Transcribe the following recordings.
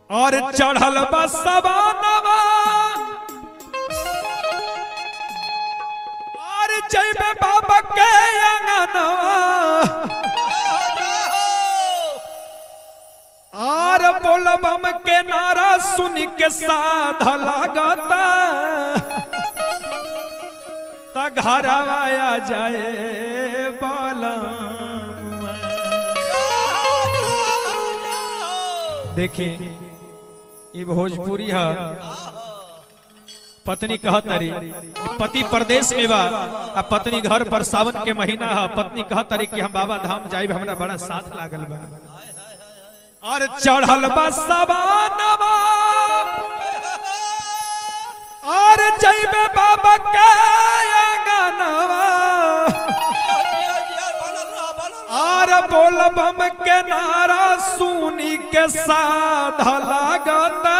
और चढ़ल बसवानवा और जैबे बाबा के अंगनवा और बोलबम के नारा सुन के साध लागता त घर आया जाए बालम देखिए ये भोजपुरी है पत्नी कहत रही पति प्रदेश में बा आ पत्नी घर पर सावन के महीना है पत्नी कहत रही कि हम बाबा धाम जाइब हमरा बड़ा साथ लागल बा और चढ़ल बा सवानवा और जइबे बाबा के अंगनवा और बोलबम के नारा सुनी के साध लागता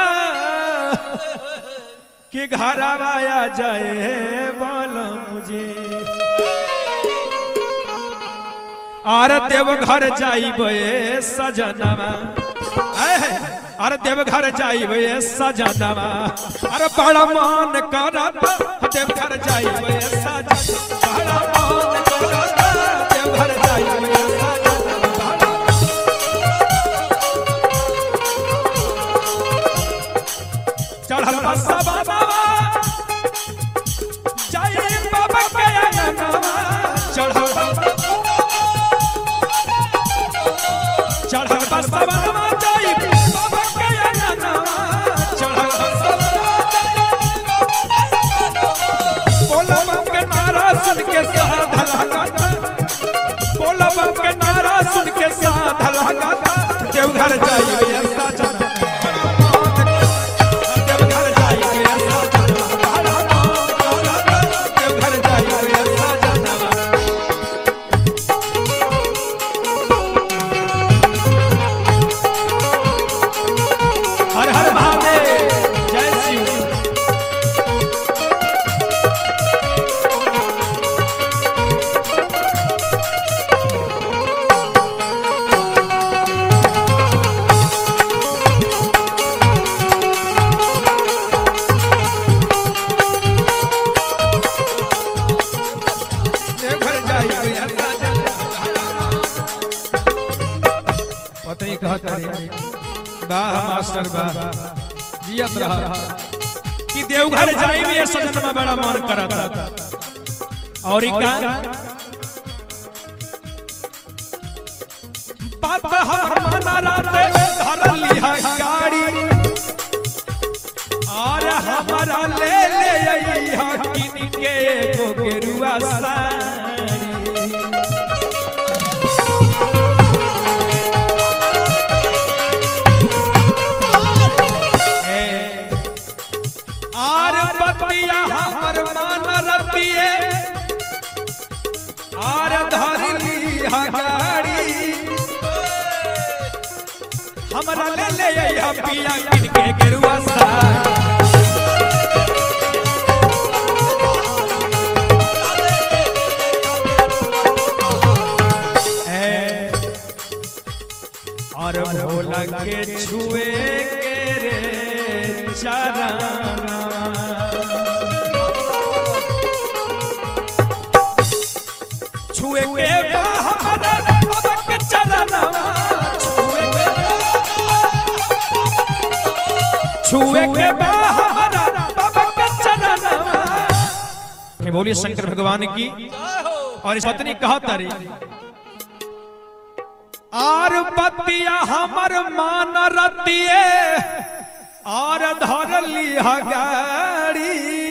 कि घर आया जाए बोलम जी आर देव घर जाइबे सजनवा ऐ, अरे देव घर जाइबे सजनवा अरे बड़ा मान करत देव घर जाइबे सजनवा बड़ा मान करत देव घर जाइबे सजनवा चढ़ल बसा बाबा जय बाबा के अंगनवा चढ़ल चढ़ल बसा बाबा जय बाबा के अंगनवा चढ़ल बसा बोला बम के नारा सुन के साध लगाता बोला बम के नारा सुन के साध लगाता देवघर जाइए ऐसा जाना देवघर जाइए ऐसा जाना देवघर जाइए ऐसा जाना हर हर महादेव जय शिव देवघर जाइए ऐसा जाना पत्नी कहत रही वाह मास्टर वाह जियत रहा कि देवघर जाई में ये सजन में बड़ा मन करत और ई का बात हम मना राते धर लिहा गाड़ी और हमारा ले ले अइहा किन के एगो गेरुआ साड़ी आर बतिया हमर मान रतिए आर धरली हगाड़ी हमरा ले ले अइहा पिया किन के गेरुआ साड़ी है और भोला के छुए के रे चरना छुए के बाहर बाबा के चरना छुए के छुए के बाहर बाबा के चरना के बोलिए शंकर भगवान की और इस पत्नी कहा तारी आर बतिया हमर मान रतिए आर धरली गाड़ी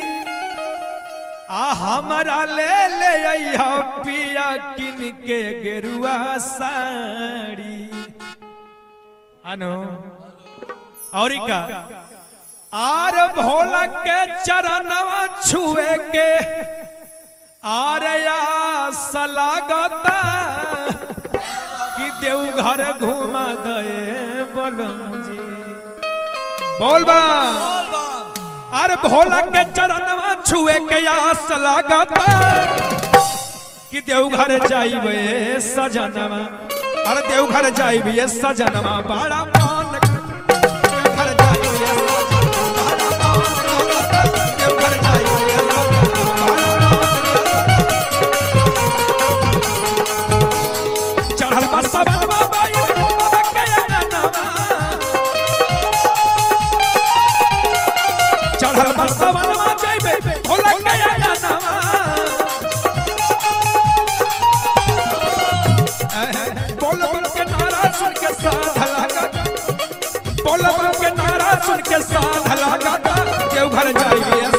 आ हमरा ले ले अइहा पिया किन के गेरुआ साड़ी अनु और ई का आर भोला के चरणवा छुए के आर आस लागता कि देवघर घुमा गए बलम जी बोल बा अरे भोला के चरणवा छुए के आस लागता कि देवघर जाइबे सजनवा अरे देवघर जाइबे सजनवा बड़ा मान देवघर सुन के साध लगाता केहू घर जाइए